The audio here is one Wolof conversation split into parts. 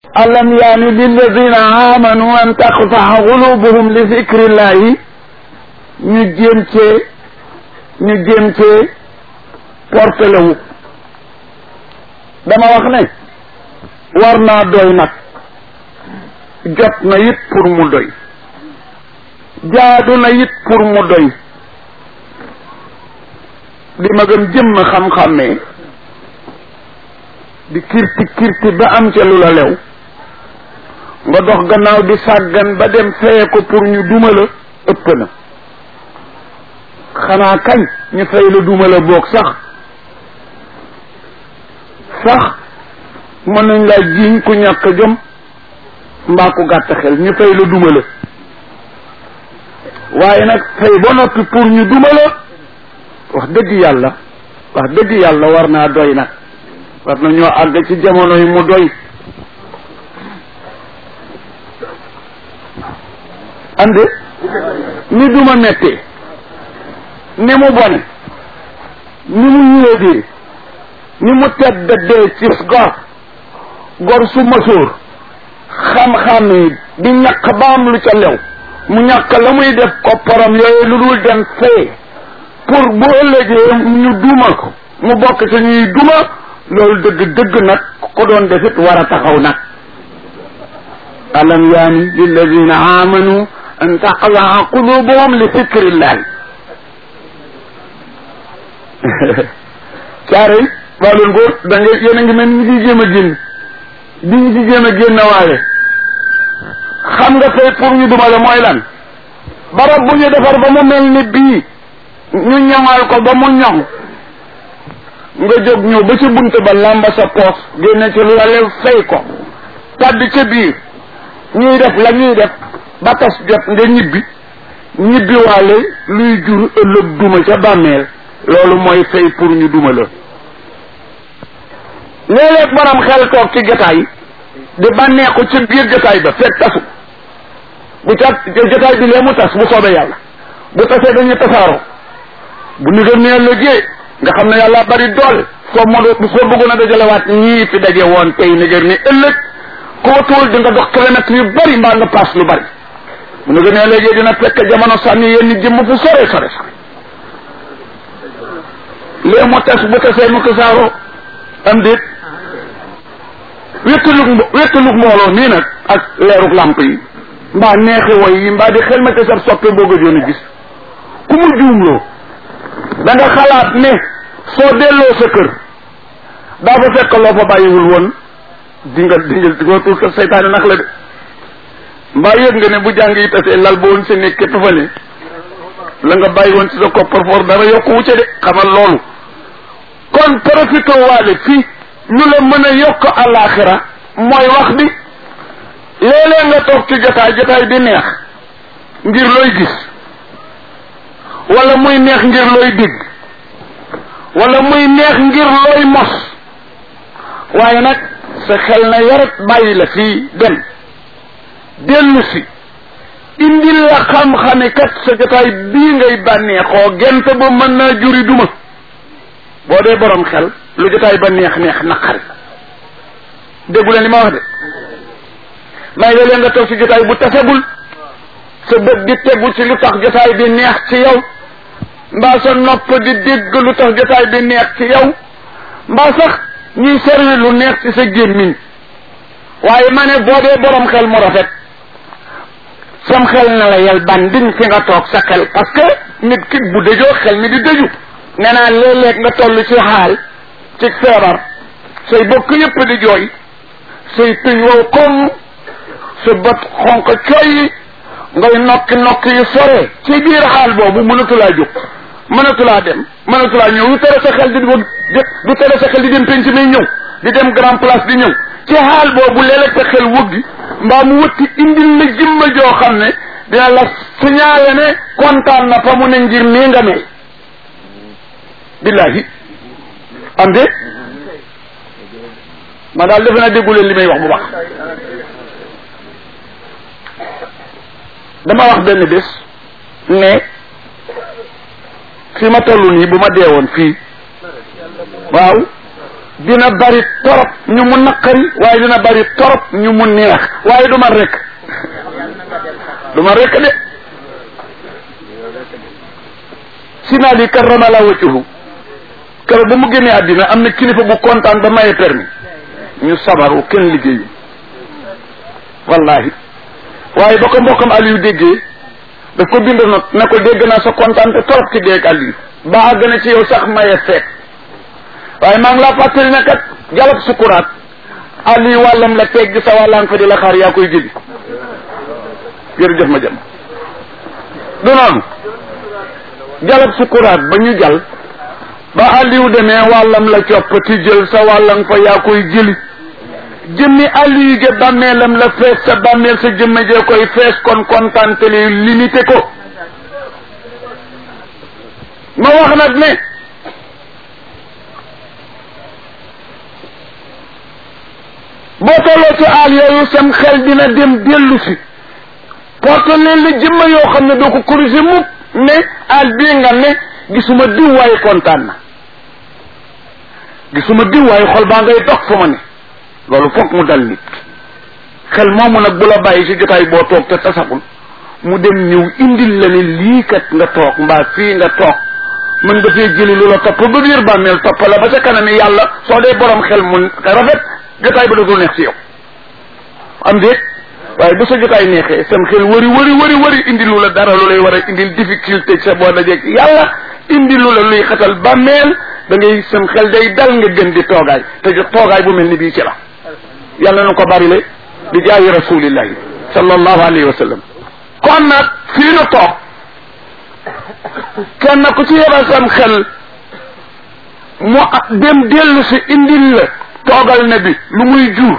alam yaani lilladina amanu an taqtaa qulubuhum li zikrillahi ñu jéem cee ñu jéem cee portele wu dama wax ne war naa doy nag jot na it pour mu doy jaadu na it pour mu doy di ma gëm jëmm xam-xammee di kirti kirti ba am ca lu la lew nga dox gannaaw di sàggan ba dem feye ko pour ñu duma la ëpp na xanaa kañ ñu fay la duma la boog sax sax mën nañ laa jiiñ ku ñàkk jom mbaa ku gàtt xel ñu fay la duma la waaye nag fay ba noppi pour ñu duma la wax dëgg yàlla wax dëgg yàlla war naa doy nag war na ñoo àgg ci jamono yi mu doy ande ni duma mettee ni mu bone ni mu yéegee ni mu tedd dee ci gor gor su masóor xam-xam yi di ñàkk ba am lu ca lew mu ñàkk la muy def kopparam yooyu lu dul dem fee pour bu ëllëgee ñu duma ko mu bokk ci ñuy duma loolu dëgg dëgg nag ko doon defit war a taxaw nag alam yaani lilladina amanu an taqlaa qulubuhum li fikrillahi caare waa loolu góor da nga yéen a ngi mel ni ñu ci jéem a génn di ñu ci jéem a génn waaye xam nga tey pour ñu dumale mooy lan barab bu ñu defar ba mu mel ni bii ñu ñoŋal ko ba mu ñoŋ nga jóg ñëw ba ci bunt ba làmba sa poos génne ci lale fay ko tàdd ca biir ñuy def la ñuy def ba tas jot nga ñibbi ñibbi waale luy jur ëllëg duma ca bàmmeel loolu mooy fay pour ñu duma la léeg-léeg borom xel toog ci jotaay di bànneexu ci biir jotaay ba fekk tasu bu ca jotaay bi lee mu tas bu soobee yàlla bu tasee dañuy tasaaroo bu nigar ne ëllëgee nga xam ne yàlla bari doole soo mo soo bëggoon a dajalewaat ñii fi daje woon tey nigar ne ëllëg koo tuul di nga dox kilomètres yu bari mbaa nga paas lu bari bu nigar ne ëllëgee dina fekk jamono sànni yenn jëmm fu sore sore sore lee mu tas bu tasee mu tasaaroo am déet wéttalug mbo wéttalug mbooloo nii nag ak leerug làmp yi mbaa neexi woy yi mbaa di xel ma te sab soppe boo gëjoon a gis ku mu juumloo da nga xalaat ne soo delloo sa kër daa fa fekk loo fa bàyyiwul woon di nga di nga di nga tuur sa seytaane nax la de mbaa yëg nga ne bu jàng yi tasee lal ba woon sa nekk képp fa ne la nga bàyyi woon ci sa coffre-fort dara yokku wucce de xamal loolu kon profité waale fii ñu la mën a yokk àllaaxira mooy wax bi léeg-léeg nga toog ci jotaay jotaay bi neex ngir looy gis wala muy neex ngir looy dégg wala muy neex ngir looy mos waaye nag sa xel na yarat bàyyi la fii dem dellu si indil la xam-xame kat sa jotaay bii ngay bànneexoo gent ba mën naa juri duma boo dee borom xel lu jotaay ba neex neex naqari déggu leen li ma wax de may léeg-léeg nga toog ci jotaay bu tasagul sa bët di tegu ci lu tax jotaay bi neex ci yow mbaa sa nopp di dégg lu tax jotaay bi neex ci yow mbaa sax ñuy servi lu neex ci sa gémmiñ waaye ma ne boo dee borom xel mu rafet sam xel na la yel bandin fi nga toog sa xel parce que nit ki bu dëjoo xel mi di dëju nee naa léeg-léeg nga toll ci xaal ci feebar say bokk yëpp di jooy say tuñ wow koŋ sa bët xonq coy ngay nokki nokki yu sore ci biir xaal boobu mënatulaa jóg mënatulaa dem mënatulaa ñëw du tere sa xel di du tere sa xel di dem penc mi ñëw di dem grand place di ñëw ci xaal boobu léeg-léeg sa xel wëggi mbaa mu wëtti indil la jëmma joo xam ne dina la signalé ne kontaan na fa mu ne ngir nii nga mel billahi am de ma daal defe naa déggu leen li may wax bu baax dama wax benn bés ne fi ma toll nii bu ma deewoon fii waaw dina bari torop ñu mu naqari waaye dina bari torop ñu mu neex waaye du man rek du man rek de sinaali karrama la wajhuhu kër ba mu génnee àddina am na kilifa bu kontaan ba maye permis ñu sabaru kenn liggéeyu wallahi waaye ba ko mbokkam Aliou déggee daf ko bind not ne ko dégg naa sa kontaan te torop ci déeg Aliou ba àgg na ci yow sax maye feet waaye maa ngi laa fàttali ne kat jalab sukuraat Aliou wàllam la tegg sa wàllaan fa di la xaar yaa koy jëli jërëjëf ma jëm du noonu jalab sukuraat ba ñu jal ba Aliou demee wàllam la coppati jël sa wàllam fa yaa koy jëli jëmmi Aliou ge bàmmeelam la fees sa bàmmeel sa jëmme jee koy fees kon kontaan te li limité ko ma wax nag ne boo tolloo ci aal yooyu sam xel dina dem dellu si porte leen la jëmma yoo xam ne doo ko corriger mukk ne aal bii nga ne gisuma diw waaye kontaan na gisuma diw waaye xol baa ngay dox fa ma ne loolu foog mu dal nit xel moomu nag bu la bàyyi ci jotaay boo toog te tasagul mu dem ñëw indil la ne lii kat nga toog mbaa fii nga toog mën nga fee jëli lu la topp ba biir bàmmeel topp la ba ca kanam yàlla soo dee borom xel mu rafet jotaay ba dootul neex ci yow am déet waaye bu sa jotaay neexee sam xel wëri wëri wëri wëri indi lu la dara lu lay war a indil difficulté sa boo dajeeg yàlla indi lu la luy xatal bàmmeel da ngay sam xel day dal nga gën di toogaay te toogaay bu mel ni bii ci la yàlla na ko bari le di jaayi rasulillahi sallallahu alayhi wa sallam kon nag fii nu toog kenn ku ci yebal sam xel mu dem dellu si indil la toogal ne bi lu muy jur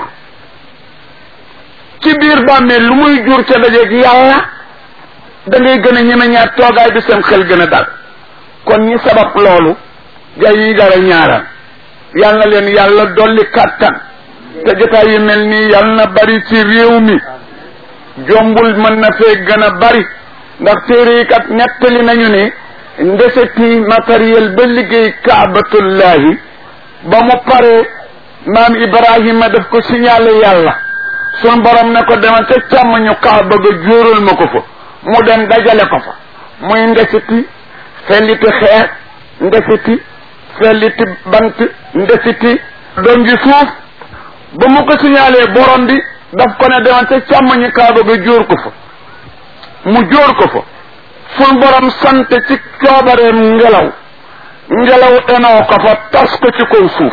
ci biir bàmmeel lu muy jur ca dajeeg yàlla da ngay gën a ñeme ñaar toogaay bi seen xel gën a dal kon ñi sabab loolu gay yi dara ñaaraan yal na leen yàlla dolli kàttan te jotaay yu mel nii yal na bari ci réew mi jombul mën na fee gën a bari ndax téere yi kat nettali nañu ne ndeseti matériel ba liggéey kaabatullahi ba mu paree maam Ibrahima daf ko signalé yàlla sun borom ne ko demal ca càmmoñu kaaba ga jóoral ma ko fa mu dem dajale ko fa muy ndesiti felliti xeer ndesiti felliti bant ndesiti doom ji suuf ba mu ko signalé borom bi daf ko ne demal ca càmmoñu kaaba ga jóor ko fa mu jóor ko fa sun borom sant ci coobareem ngelaw ngelaw enoo ko fa tas ko ci kaw suuf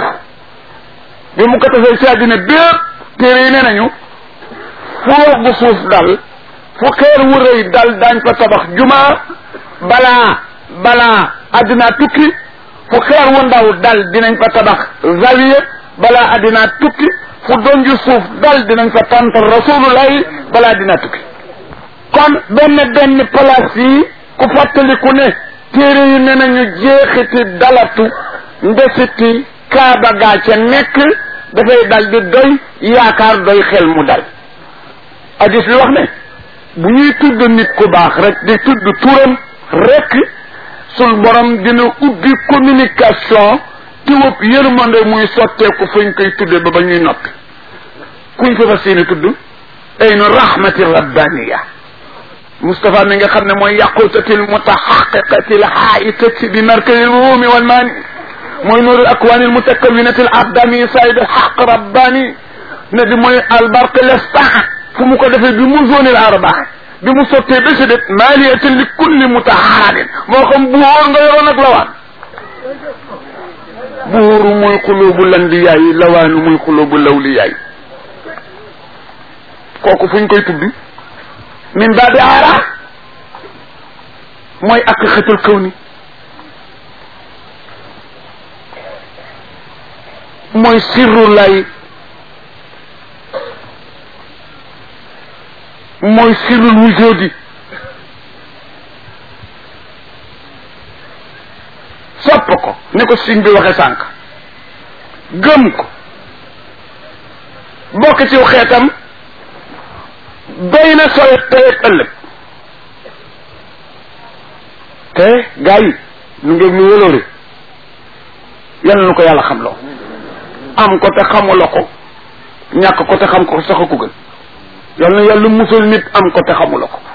bi mu ko tasee ci àddina bépp téere yi nee nañu fu wax bu suuf dal fu xeer wu rëy dal daañ fa tabax jumaa balaa balaa àddina tukki fu xeer wu ndaw dal dinañ fa tabax zawiya balaa àddina tukki fu donju suuf dal dinañ fa tantal rasulullahi balaa àddina tukki kon benn benn place yi ku fàttaliku ne téere yi ne nañu jeexiti dalatu ndesiti kaaba gaa ca nekk dafay dal di doy yaakaar doy xel mu dal hadis bi wax ne bu ñuy tudd nit ku baax rek di tudd turam rek sul borom dina ubbi communication tiwëb yërmande muy sotteeku fañ koy tudde ba ba ñuy noppi kuñ fa fas yéene tudd aynu rahmati rabbaniya Moustapha mi nga xam ne mooy yaqutatil mutahaqiqatil haitati bi markazil ruumi wal maani mooy nuurul akwaanil mutakawinatil abdani sayd al haq rabbani ne bi mooy albarq lestaa fu mu ko defee bi mu zonil arbaa bi mu sottee ba si det maaliyatin li kulli mutaharadin moo xam buur nga yoroon ak lawaan buuru muy xulubu landiyaay lawaanu muy xulubu lawliyaay kooku fu ñu koy tudd min baabi aara mooy ak xetul kaw ni mooy sirru lay mooy sirrul wujudi sopp ko ni ko siñ bi waxe sànq gëm ko bokk ci xeetam doy na sooy tey ak ëllëg te gaa yi nu ngeen ñu wëloore yal na ko yàlla xam loo am ko te xamula ko ñàkk ko te xam ko sax ko gën yal na yàlla musal nit am ko te xamula ko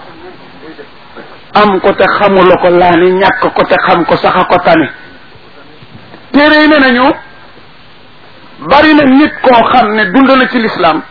am ko te xamula ko laa ni ñàkk ko te xam ko sax a ko tane téere yi ne nañu bari na nit koo xam ne dund na ci lislaam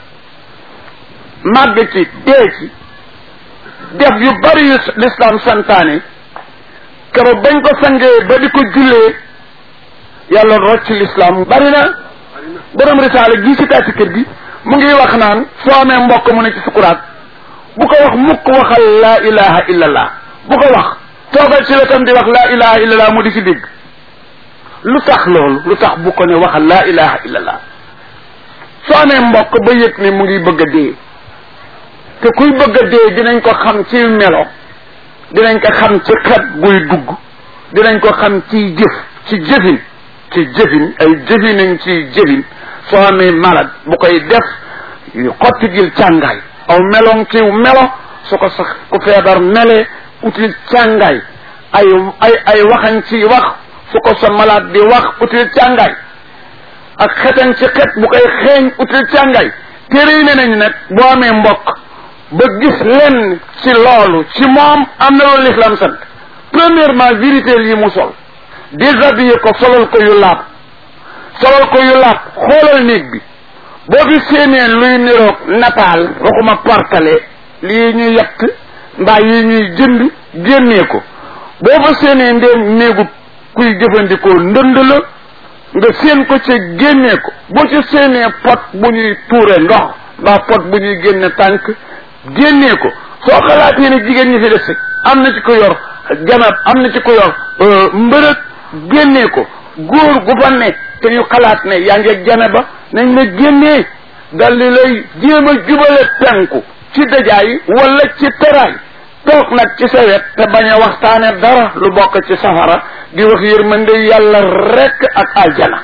màgg ci dee ci def yu bari yu lislaam santaane keroog bañ ko sangee ba di ko jullee yàlla rocc lislaam bari na borom risaale gi si taati kër gi mu ngi wax naan soo amee mbokk mu ne ci sukuraat bu ko wax mukk waxal laa ilaha illallah bu ko wax toogal ci wetam di wax laa ilaha illallah mu di si dégg lu tax loolu lu tax bu ko ne waxal laa ilaha illallah soo amee mbokk ba yëg ne mu ngi bëgg a dee te kuy bëgg a dee dinañ ko xam ci melo dinañ ko xam ci xet buy dugg dinañ ko xam ci jëf ci jëfin ci jëfin ay jëfinañ ci jëfin soo amee malade bu koy def xotti gil càngaay aw meloŋ ci melo su ko sax ku feebar melee util càngaay ay ay ay waxañ ci wax su ko sa malade di wax util càngaay ak xetañ ci xet bu koy xeeñ util càngaay téere yi ne nañu nag boo amee mbokk ba gis lenn ci loolu ci moom am na loolu l'islam sant premièrement vérité yi mu sol déshabillé ko solal ko yu laab solal ko yu laab xoolal néeg bi boo fi séenee luy niroog nataal waxuma partale lii ñuy yett mbaa yi ñuy jënd génnee ko boo fa séenee ndéem néegu kuy jëfandikoo ndënd la nga séen ko ci génnee ko boo ci séenee pot bu ñuy tuure ndox mbaa pot bu ñuy génne tànk génnee ko soo xalaatee ne jigéen ñi fi des am na ci ko yor janab am na ci ko yor mbërëg génnee ko góor gu fa ne te ñu xalaat ne yaa ngi janaba nañ la génnee dal di lay jéem a jubale penku ci dajaay wala ci teraay toog nag ci sa wet te bañ a waxtaane dara lu bokk ci safara di wax yërmande yàlla rekk ak aljana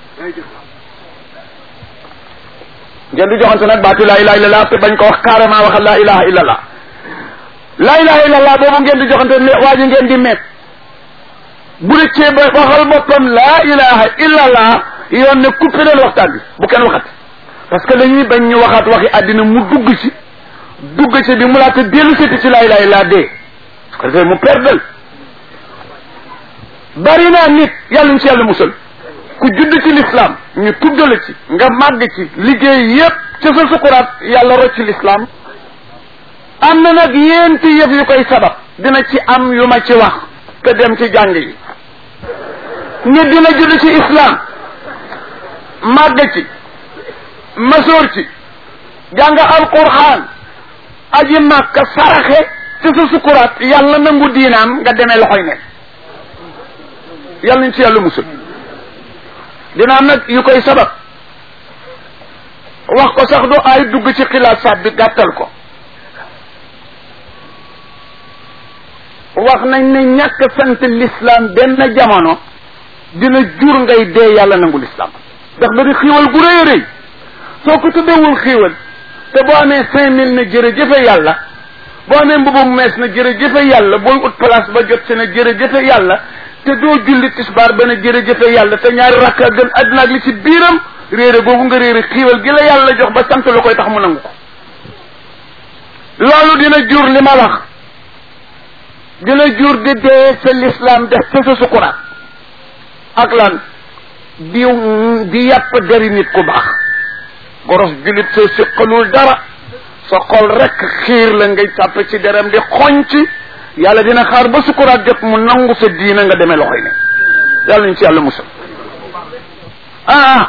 ngeen di joxante nag baatu laa ilaha illallah te bañ ko wax carrément waxal laa ilaha illallah laa ilaha illallah boobu ngeen di joxante ne waa ji ngeen di meet bu rëccee ba waxal boppam laa ilaha illallah yoon ne coupé leen waxtaan bi bu kenn waxat parce que dañuy bañ ñu waxaat waxi àddina mu dugg ci dugg ci bi mu laata dellu seti ci laa ilaha illallah dee su ko defee mu perdal bari naa nit yàlla ñu ci yàlla musal ku judd ci l'islam ñu tuddala ci nga màgg ci liggéey yépp ci sa sukuraat yàlla rocc l'islam am na nag yéenti yëf yu koy sabab dina ci am yu ma ci wax te dem ci jàng yi nit dina judd ci islam màgg ci masoor ci jàng alquran aji màkka saraxe ci sa sukuraat yàlla nangu diinaam nga demee loxoy ne yàlla ñu ci yàlla musul dina am nag yu koy sabab wax ko sax du ay dugg ci xilaat saab bi gàttal ko wax nañ ne ñàkk sant l'islam benn jamono dina jur ngay dee yàlla nangu l'islam ndax da di xiiwal gu rëy a rëy soo ko tuddewul xiiwal te boo amee cinq mille na jërëjëfe yàlla boo amee mbubu mu mees na jërëjëfe yàlla booy ut place ba jot si na jërëjëfe yàlla te doo julli tisbaar ba na jërëjëfe yàlla te ñaari rakka gën àddina ak li ci biiram réere googu nga réere xiiwal gi la yàlla jox ba sant la koy tax mu nangu ko loolu dina jur li ma wax dina jur di dee sa l'islam def sa sa sukuraat ak lan di di yàpp deri nit ku baax boros jullit soo siqalul dara sa xol rek xiir la ngay tàpp ci deram di xoñc yàlla dina xaar ba sukuraat jot mu nangu sa diina nga demee loxoy ne yàlla ñu ci yàlla musal ah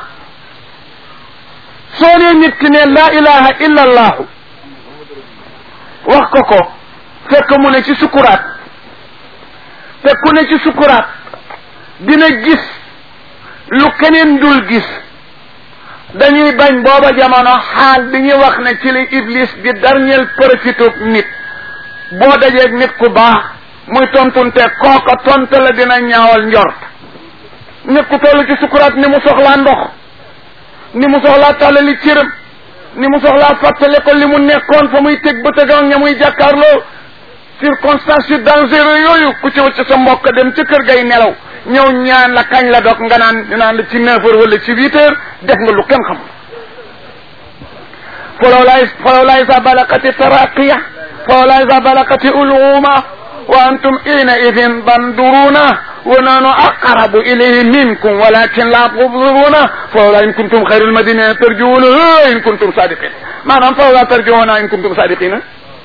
soo nee nit ki ne laa ilaha illa allahu wax ko ko fekk mu ne ci sukuraat te ku ne ci sukuraat dina gis lu keneen dul gis dañuy bañ booba jamono xaal bi ñuy wax ne ci li iblis di dernier profité nit boo dajeeg nit ku baax muy tontunte kooka tontu la dina ñaawal njort nit ku toll ci sukuraat ni mu soxlaa ndox ni mu soxlaa tàllali cëram ni mu soxlaa fàttale ko li mu nekkoon fa muy teg ba tëgam ña muy jàkkaarloo circonstance yu dangereux yooyu ku ci wacc sa mbokk dem ca kër gay nelaw ñëw ñaan la kañ la dog nga naan ñu naan la ci neuf heures wala ci huit heures def nga lu kenn xam falawlaay falawlaay sa balakati taraqiya falawlaay sa balakati uluma wa antum ina idin banduruna wa nanu aqrabu ilayhi minkum walakin la tubsiruna falawla in kuntum xayril madina tarjuuna in kuntum sadiqin maanaam falawla tarjuuna in kuntum sadiqina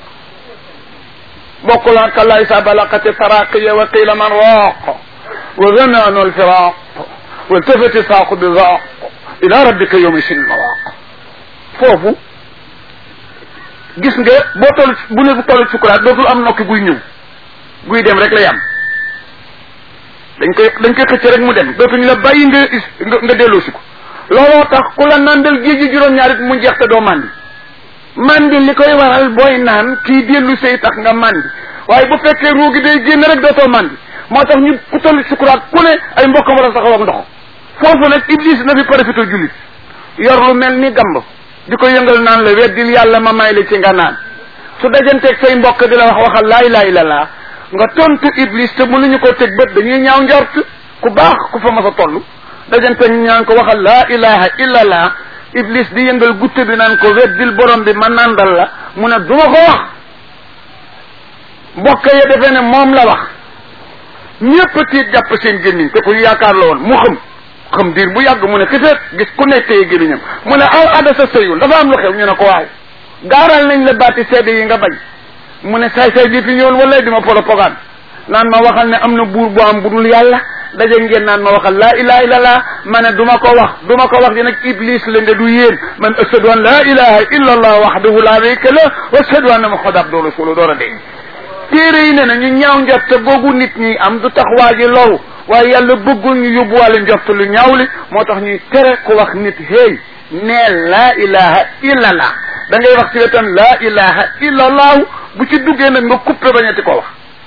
bokkul ak kallaa isa balaqati taraqiya wa qila man raaq wa zananu alfiraq wa iltafati saaqu bi zaaq ila rabbika yawma isin mawaaq foofu gis nga boo toll bu ne toll sukuraat dootul am nokki guy ñëw guy dem rek lay am dañ koy dañ koy xëcc rek mu dem dootuñu la bàyyi nga nga nga delloosi ko looloo tax ku la nandal géej gi juróom-ñaarit mu jeex te doo màndi mandi li koy waral booy naan kii dellu say tax nga mandi waaye bu fekkee ruugi day génn rek dootoo mandi moo tax ñu ku toll sukuraat ku ne ay mbokkam war a saxaw ak ndox foofu nag iblis na fi profité jullit yor lu mel ni gamb di ko yëngal naan la weddil yàlla ma may la ci nga naan su dajanteeg say mbokk di la wax waxal laa ilaha illallah nga tontu iblis te mënuñu ko teg bët dañuy ñaaw njort ku baax ku fa mas a toll dajante ñaan ko waxal laa ilaha illallah iblis di yëngal gutte bi naan ko weddil borom bi ma nandal la mu ne duma ko wax mbokk ya defee ne moom la wax ñépp tiit jàpp seen gémmiñ te ku ñu yaakaar la woon mu xam xam diir bu yàgg mu ne xifeet gis ku nekk tey gémmiñam mu ne aw ada sa sëyul dafa am lu xew ñu ne ko waaw gaaral nañ la baati seede yi nga bañ mu ne saay saay bi fi ñëwoon wala di ma propagande naan ma waxal ne am na buur bu am budul yàlla daje ngeen naan ma waxal laa ilaha illallah ma ne du ma ko wax du ma ko wax di nag iblis la nde du yéen man ashhadu an laa ilaha illa allah wahdahu la sharika lah wa ashhadu anna muhammadan abduhu rasuluhu door a dee téere yi ne na ñu ñaaw njort te googu nit ñi am du tax waa ji loru waaye yàlla bëggul ñu yóbbuwaale njort lu ñaaw li moo tax ñuy tere ku wax nit hey neel laa ilaha illallah da ngay wax ci wetam laa ilaha illallah bu ci duggee nag nga coupé bañati ko wax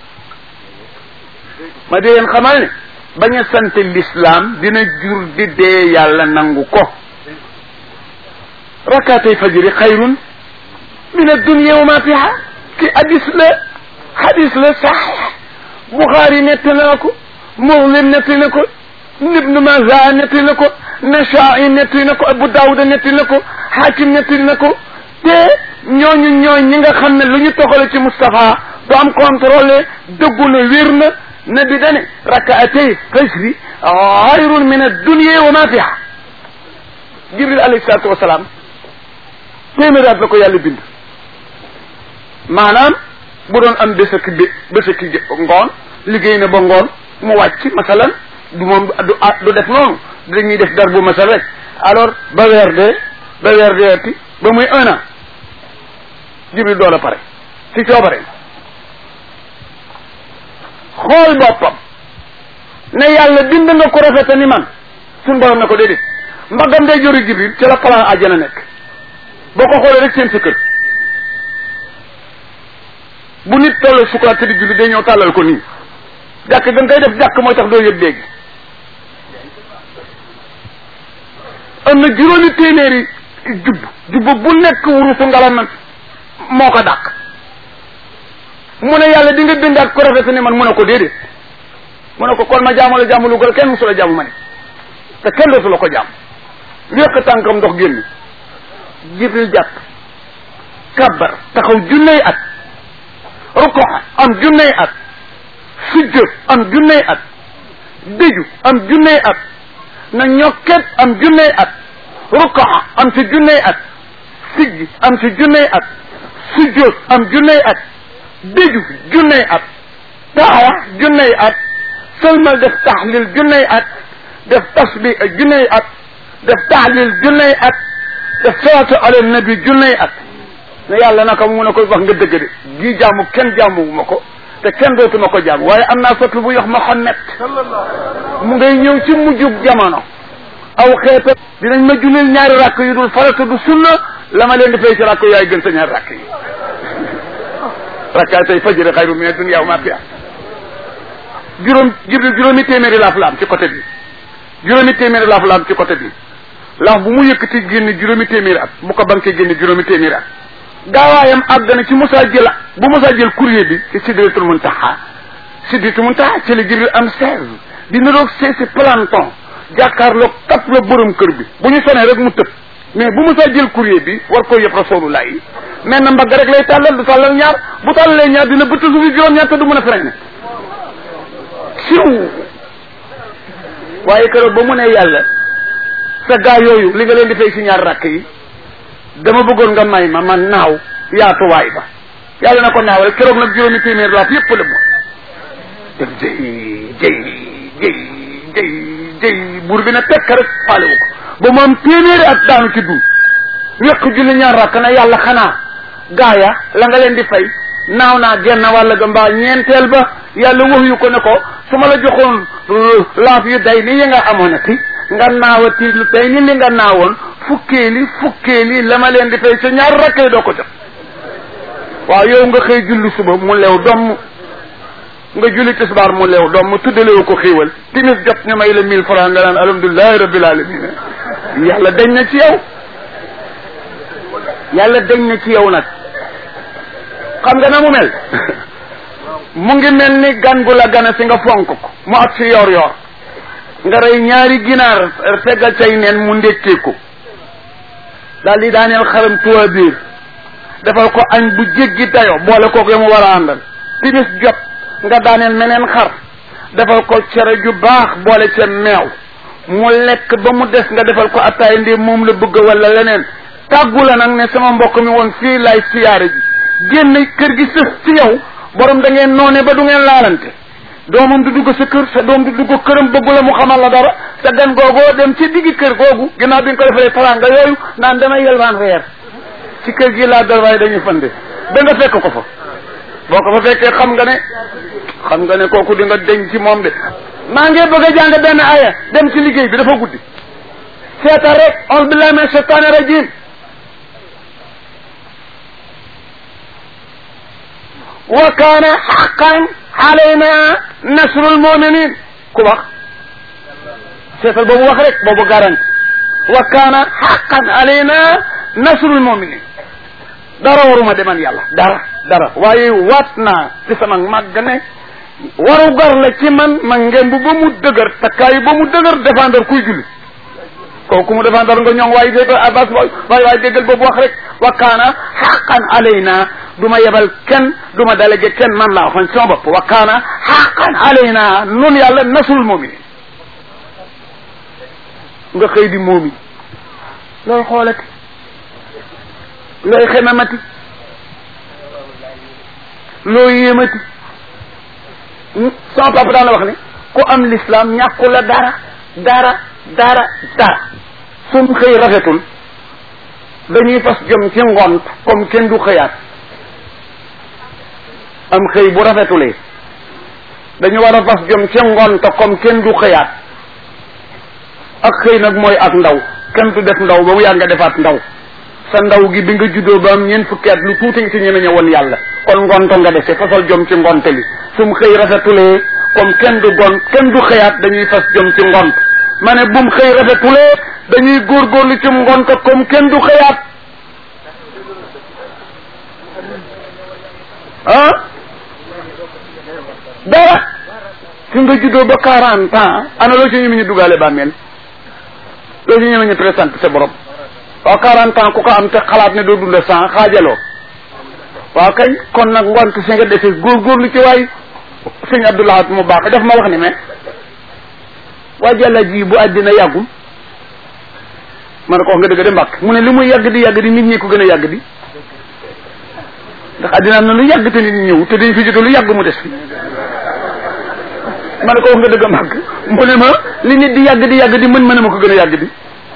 ma di leen xamal ne bañ a sant l'islam dina jur di dee yàlla nangu ko rakaatay fajri xayrun min addunia wa ma fiha ki hadis la hadis la saxix buxaari netti na ko muslim netti na ko ibnu maza netti na ko nashaai netti na ko abu daawuda netti na ko hakim netti na ko te ñooñu ñooy ñi nga xam ne lu ñu toxale ci Moustapha du am contrôlé dëggu na wér na nabi dane rakaatay fajri xayrun min addunia wa ma fiha jibril alayhi salatu wasalaam téeméeri at la ko yàlla bind maanaam bu doon am bés ak bé bés ak ngoon liggéey na ba ngoon mu wàcc masalan du moom du du def noonu dañuy def dar bu masal rek alors ba weer dee ba weer deeti ba muy un an jibril doo la pare ci coobare xool boppam ne yàlla bind nga ko rafete ni man suñ borom ne ko déedéet mbagam day jori jibril ci la plan àjjana nekk boo ko xoolee rek seen sa kër bu nit toll sukuraat te di julli day ñëw tàllal ko nii jàkk da nga koy def jàkk mooy tax doo yëg dégg am na juróomi téeméeri jubb jubb bu nekk wurusu ngalam moo ko dàq mu ne yàlla di nga bindaat ko rafet ni man mu ne ko déedéet mu ne ko kon ma jaamu la jaamu lu gën kenn musu la jaamu ma ne te kenn dootu la ko jaam wéq tànkam ndox génn jibril jàpp kabbar taxaw junney at ruko am junney at sujjóot am junney at déju am junney at na ñokket am junney at ruko am ci junney at siggi am ci junney at sujjóot am junney at déju junney at taxawa junney at sëlmal def taxlil junney at def tasbih junney at def taxlil junney at def salaatu ala nabi junney at ne yàlla naka mu ne ko wax nga dëgg de gii jaamu kenn jaamu ma ko te kenn dootuma ko jaamu waaye am naa soppi bu yox Muhammad mu ngay ñëw ci mujjub jamono aw xeeta dinañ ma julil ñaari rakk yu dul farata du sunna la ma leen di fay ci rakk yaay gën sa ñaari rakk yi rakkaatay fajri xayru min dunya wa ma fiha juróom jibril juróomi téeméeri laaf la am ci côté bi juróomi téeméeri laaf la am ci côté bi laaf bu mu yëkkati génn juróomi téeméeri at bu ko banqué génn juróomi téeméeri at gaawaayam àgg na ci Moussa jël bu Moussa jël courrier bi ci Sidratul Muntaha Sidratul Muntaha ci la Jibril am seize di niroog seesi planton jàkkaarloog tap la borom kër bi bu ñu sonee rek mu tëb mais bu Moussa jël courrier bi war ko yëpp rasulullah yi mais na mbagg rek lay tàllal du tàllal ñaar bu tàllalee ñaar dina bëtt suufi juróom-ñaar te du mën a freiné siw waaye keroog ba mu ne yàlla sa gaa yooyu li nga leen di fay si ñaar rakk yi dama bëggoon nga may ma man naaw yaatuwaay ba yàlla na ko naawal keroog nag juróomi téeméer laaf yépp la mu def jëy jëy jëy jëy jëy buur bi na tekk rek faale wu ko ba mu am téeméeri at daanu ci dund wéq julli ñaar rakk na yàlla xanaa gaaya la nga leen di fay naaw naa genn wàll ga mbaa ñeenteel ba yàlla wax yu ko ne ko su ma la joxoon laaf yu day ni yi nga amoon ati nga naawati lu day ni li nga naawoon fukkeeli fukkeeli la ma leen di fay sa ñaar rakkee doo ko jot waaw yow nga xëy julli suba mu leew domm nga julli tisbaar mu leew domm tuddalewu ko xiiwal timis jot ñu may la mille francs nga naan alhamdulilahi rabbil alamin yàlla dañ na ci yow yàlla dañ na ci yow nag xam nga na mu mel mu ngi mel ni gan gu la gana si nga fonk ko mu at si yor yor nga rey ñaari ginaar feggal say neen mu ndékkee ko daal di daaneel xaram tuwa biir defal ko añ bu jéggi dayo boole kook ya mu war a àndal timis jot nga daaneel meneen xar defal ko cere ju baax boole ca meew mu lekk ba mu des nga defal ko attaay ndee moom la bëgg wala leneen tàggu la nag ne sama mbokk mi woon fii lay siyaare ji génn kër gi sës ci yow borom da ngeen noone ba du ngeen laalante doomam du dugg sa kër sa doom du dugg këram bëggu la mu xamal la dara sa gan googoo dem ci diggi kër googu ginnaaw bi nga ko defalee taranga yooyu naan damay yelwaan reer ci kër gi laa dal waaye dañuy fande ba nga fekk ko fa boo ko fa fekkee xam nga ne xam nga ne kooku di nga deñ ci moom de maa ngi bëgg a jàng benn aya dem ci liggéey bi dafa guddi seeta rek on billahi min shaytaani rajim wa kaana xaqan alayna nasrul muminin ku wax seetal boobu wax rek boobu garanti wa kaana xaqan alayna nasrul muminin dara waruma deman yàlla dara dara waaye waat naa ci sama màgg ne waru gar la ci man ma ngemb ba mu dëgër takkaayu ba mu dëgër défendre kuy julli kooku mu défendre nga ñoŋ waaye déggal abbas waaye waaye déggal boobu wax rek wa kaana xaqan alayna du ma yebal kenn du ma délégué kenn man laa waxoon sama bopp wa kaana xaqan alayna nun yàlla nasul muminin nga xëy di moomi looy xoolati looy xemamati looy yéemati sama papa daan la wax ne ku am l'islam ñàkku la dara dara dara dara suñ xëy rafetul dañuy fas jom ci ngont comme kenn du xëyaat am xëy bu rafetulee dañu war a fas jom ci ngont comme kenn du xëyaat ak xëy nag mooy ak ndaw kenn du def ndaw ba mu yàgg nga defaat ndaw sa ndaw gi bi nga juddoo ba am ñeent fukki at lu tuuti nga ci ñeme ñëwoon yàlla kon ngonto nga dese fasal jom ci ngonte li sum xëy rafetulee comme kenn du gon kenn du xëyaat dañuy fas jom ci ngont ma ne bum xëy rafetulee dañuy góorgóorlu ci ngont comme kenn du xëyaat ah dara fi nga juddoo ba quarante ans ana loo ci ñeme ñu dugaale bàmmeel loo ci ñeme ñu présenté sa borom waaw quarante ans ku ko am te xalaat ne doo dunda cent xaajaloo waaw kay kon nag ngont si nga defee góorgóorlu ci waay sëñ Abdoulahat mu baax daf ma wax ni mais waa jàlla ji bu àddina yàggul ma ne ko wax nga dëgg de mbàkk mu ne li muy yàgg di yàgg di nit ñi ko gën a yàgg di ndax àddina am na lu yàgg te nit ñi ñëw te dañ fi jóge lu yàgg mu des fi ma ne ko wax nga dëgg mbàkk mu ne ma li nit di yàgg di yàgg di mën mën a ma ko gën a yàgg di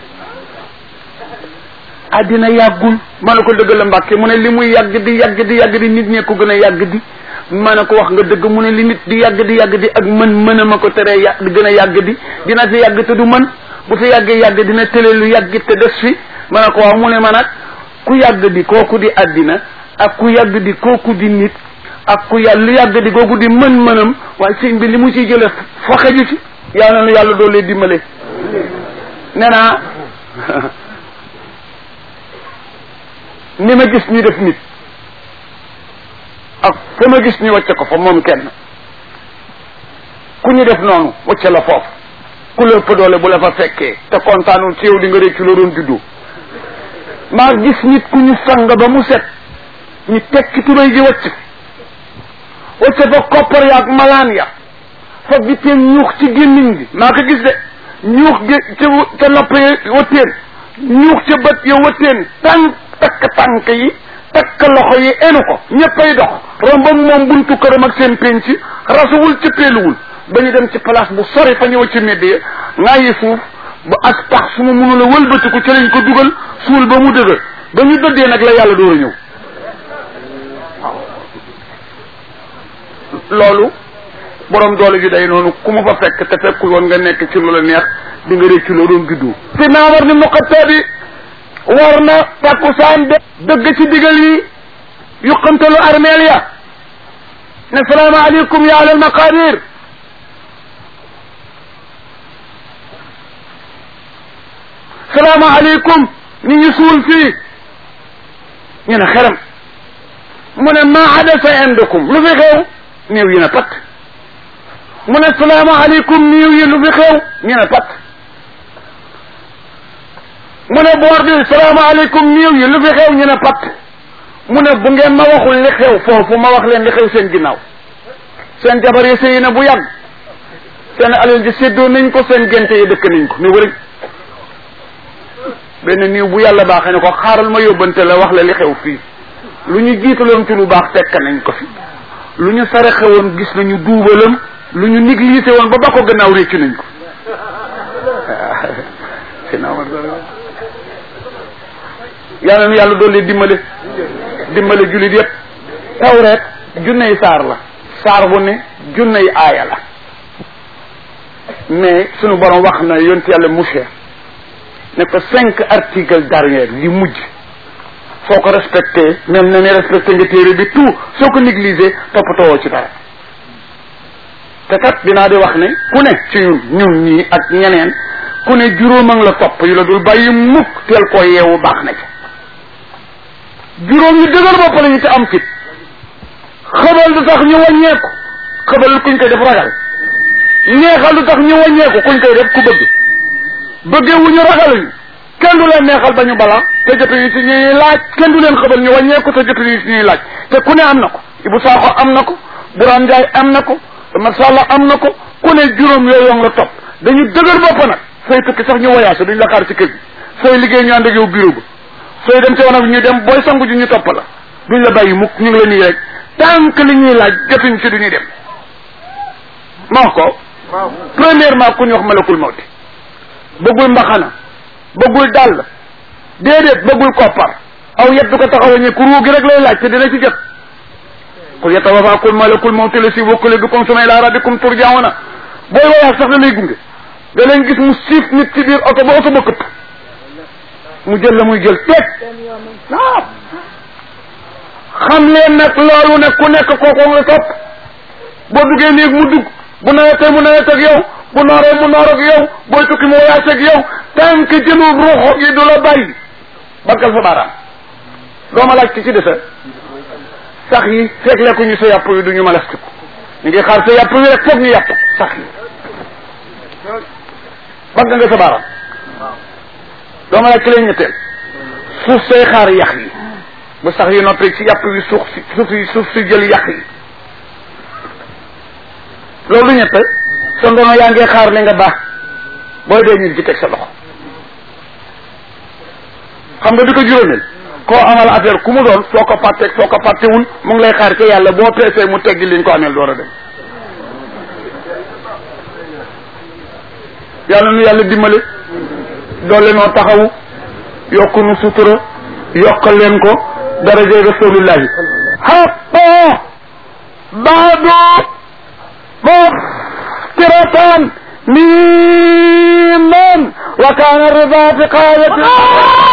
àddina yàggul ma ne ko dëgg la mbàkke mu ne li muy yàgg di yàgg di yàgg di nit ñee ko gën a yàgg di ma ne ko wax nga dëgg mu ne li nit di yàgg di yàgg di ak mën mën a ma ko teree yàgg gën a yàgg di dina fi yàgg te du mën bu fi yàggee yàgg dina tële lu yàgg te des fi ma ne ko waaw mu ne ma nag ku yàgg di kooku di àddina ak ku yàgg di kooku di nit ak ku yàgg lu yàgg di kooku di mën-mënam waaye sëñ bi li mu ciy jële fa xeju ci yàlla na yàlla doo lee dimbale nee naa ni ma gis ñu def nit ak fa ma gis ñu wàcce ko fa moom kenn ku ñu def noonu wàcce la foofu ku la ëpp doole bu la fa fekkee te kontaanul ci yow di nga réccu la doon juddu maa gis nit ku ñu sang ba mu set ñu tekki tubéy gi wàcc wàcce fa koppar ya ak malaan ya fa bitteen ñuux ci gémmiñ gi maa ko gis de ñuux gi ca ca nopp ya wëtteen ñuux ca bët ya wëtteen tànk takk tànk yi takk loxo yi enu ko ñëppay dox romb ak moom buntu këram ak seen penc rasuwul ci peeluwul ba ñu dem ci place bu sori fa ñëw ci medd ya ngaa yi suuf ba ak tax su ma mënula wëlbatiku ci lañ ko dugal suul ba mu dëgër ba ñu dëddee nag la yàlla door a ñëw loolu borom doole ju day noonu ku ma fa fekk te fekkul woon nga nekk ci lu la neex di nga réccu loo doon juddu si naa war ni muqattabi war na takkusaan de dëgg ci digal yi yuqantalu armeel ya ne salaamaaleykum ya alal maqadir salaamaaleykum ni ñu suul fii ñu ne xeram mu ne maa hadasa indakum lu fi xew néew yi na pat mu ne salaamaaleykum néew yi lu fi xew ñu ne pat mu ne boor bi salaamaaleykum néew yi lu fi xew ñu ne pat mu ne bu ngeen ma waxul li xew foofu ma wax leen li xew seen ginnaaw seen jabar yi sëy na bu yàgg seen alal ji séddoo nañ ko seen gente yi dëkk nañ ko ni wërëj benn niiw bu yàlla baaxee ne ko xaaral ma yóbbante la wax la li xew fii lu ñu jiitaloon ci lu baax fekk nañ ko fi lu ñu saraxe woon gis nañu duubalam lu ñu négligé woon ba ba ko gannaaw réccu nañ ko yàlla nu yàlla doole dimbale dimbale jullit yépp tawreet junney saar la saar bu ne junney aaya la mais sunu borom wax na yonent yàlla Musaa ne ko cinq articles dernier li mujj soo ko respecté même na ne respecté nga téere bi tout soo ko négligé toppatoo ci dara te kat dinaa di wax ne ku ne ci ñun ñun ñii ak ñeneen ku ne juróom a ngi la topp yu la dul bàyyi mukk teel koo yeewu baax na ci juróom ñu dëgër bopp la ñu te am fit xëbal du tax ñu wàññeeku xëbal kuñ koy def ragal neexal du tax ñu wàññeeku kuñ koy def ku bëgg bëggee wu ñu ragaluñu kenn du leen neexal ba ñu bala te jotuñu ci ñuy laaj kenn du leen xëbal ñu wàññeeku te jotuñu ci ñuy laaj te ku ne am na ko Ibou Sakho am na ko Bourane Ndiaye am na ko Masalla am na ko ku ne juróom yooyu nga topp dañu dëgër bopp nag sooy tukki sax ñu voyage duñ la xaar ci kër gi sooy liggéey ñu ànd ak yow bureau ba sooy dem ci wanag ñu dem booy sangu ji ñu topp la duñ la bàyyi mukk ñu ngi la nii rek tant que li ñuy laaj jotuñ ci duñuy dem ma wax ko premièrement ku ñu wax malakul mawti bëggul mbaxana bëggul dàll déedéet bëggul koppar aw yet du ko taxawa ñi ku ruu gi rek lay laaj te dina ci jot qul yatawafaakum malakul mawti la si wokkale bikum suma ila rabbikum turjauna booy wayaag sax da lay gunge da leen gis mu siif nit ci biir oto ba oto ba këpp mu jël la muy jël teg waaw xam leen nag loolu nag ku nekk kooku nga topp boo duggee néeg mu dugg bu nawetee mu nawet ak yow bu nooree mu noor ak yow booy tukki mu voyage ak yow tant que jëlul ruuxo gi du la bàyyi bakkal sa baaraam doo ma laaj ci ci desa sax yi fekk lekkuñu sa yàpp yi du ñu ma lastiku ñu ngi xaar sa yàpp yi rek foog ñu yàpp sax yi bagg nga sa baaraam doo ma laaj ci leen ñetteel suuf say xaar yax yi bu sax yi noppi ci yàpp yi suuf si suuf si suuf si jël yax yi loolu ñett sa ndono yaa ngi xaar li nga baax booy dee ñu ci teg sa loxo xam nga di ko juróomeel koo amal affaire ku mu doon foo ko fàtteeg foo ko fàttewul mu ngi lay xaar ca yàlla boo peesee mu teggi liñ ko ameel door a dem yàlla nu yàlla dimbale doole noo taxawu yokk nu sutura yokkal leen ko daraje rasulillahi xaqa baadu مفترة ميما وكان الرضا في قاية